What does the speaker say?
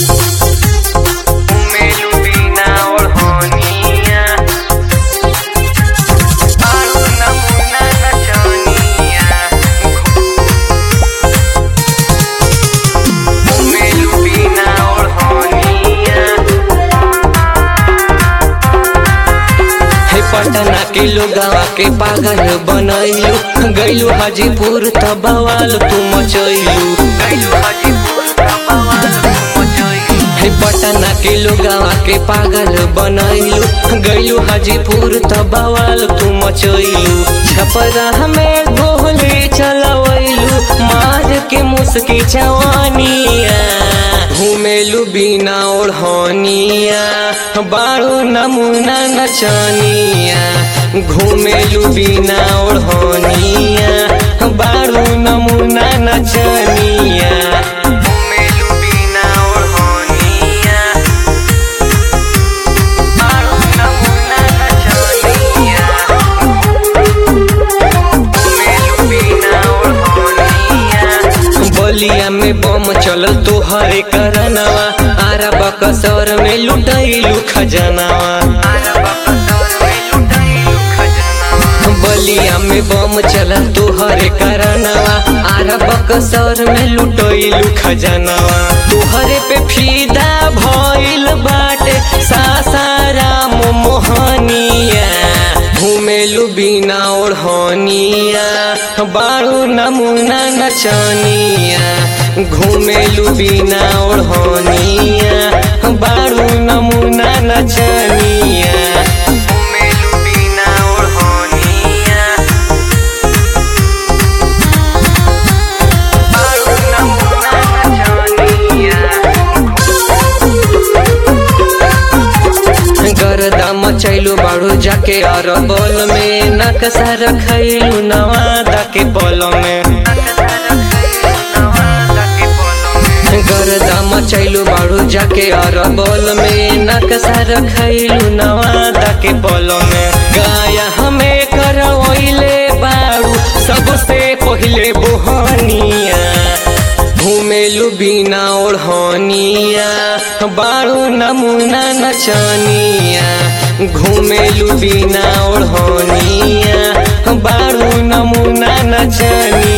घुमेलु बिना ओढ़निया बारू नमूना नचनिया घुमेलु बिना ओढ़निया हे पटना के लोगवा के पागल बनैलू गैलू हाजीपुर त बवाल तू मचैलू गैलु हाजीपुर का बवाल मचैलू हे पटना के लोगवा के पागल बनैलू गैलू हाजीपुर त बवाल तू मचैलू छपरा में गोली चलवैलू मार के मुस्की जवानिया घुमेलू बिना ओढ़निया बारू नमूना नचनिया घुमेलू बिना ओढ़निया बारू नमूना नचनिया घुमेलु बिना ओढ़निया बारू नमूना नचनिया घुमेलु बिना ओढ़निया बलिया में बम चलल तोहरे करनवा आरा बकसर में लुटैलू खजनवा बलिया में बम चलल तोहरे करनवा आरा बकसर में लुटैलू खजनवा तोहरे पे फीदा भइल बाटे सासाराम मोहनिया घुमेलू बिना ओढ़निया बारू नमूना नचनिया घुमेलू बिना ओढ़निया बारू नमूना नचनिया घुमेलु बिना ओढ़निया बारू नमूना नचनिया गरदा मचैलू बाड़ू जाके अरबल में नकसा रखैलू नवादा के पल में गरदा मचैलू बाड़ू जाके अरबल में नकसा रखैलू नवादा के पल में गाया हमें करवैले बाड़ू सबसे पहिले बोहनिया घुमेलू बिना ओढ़निया बारू नमूना नचनिया घुमेलू बिना ओढ़निया बारू नमूना नचनिया